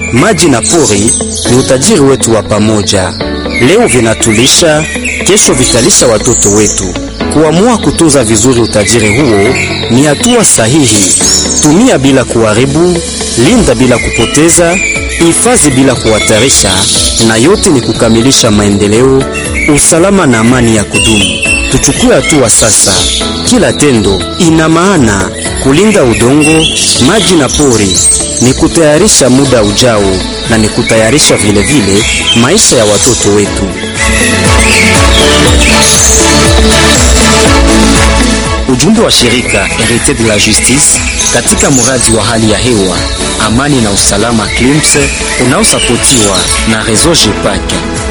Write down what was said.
maji na pori ni utajiri wetu wa pamoja. Leo vinatulisha, kesho vitalisha watoto wetu. Kuamua kutunza vizuri utajiri huo ni hatua sahihi. Tumia bila kuharibu, linda bila kupoteza, hifadhi bila kuhatarisha, na yote ni kukamilisha maendeleo, usalama na amani ya kudumu. Tuchukue hatua sasa. Kila tendo ina maana. Kulinda udongo, maji na pori ni kutayarisha muda ujao, na ni kutayarisha vile vile maisha ya watoto wetu. Ujumbe wa shirika Herite de la Justice katika mradi wa hali ya hewa, amani na usalama CLIMS unaosapotiwa na Reseau GEPAC.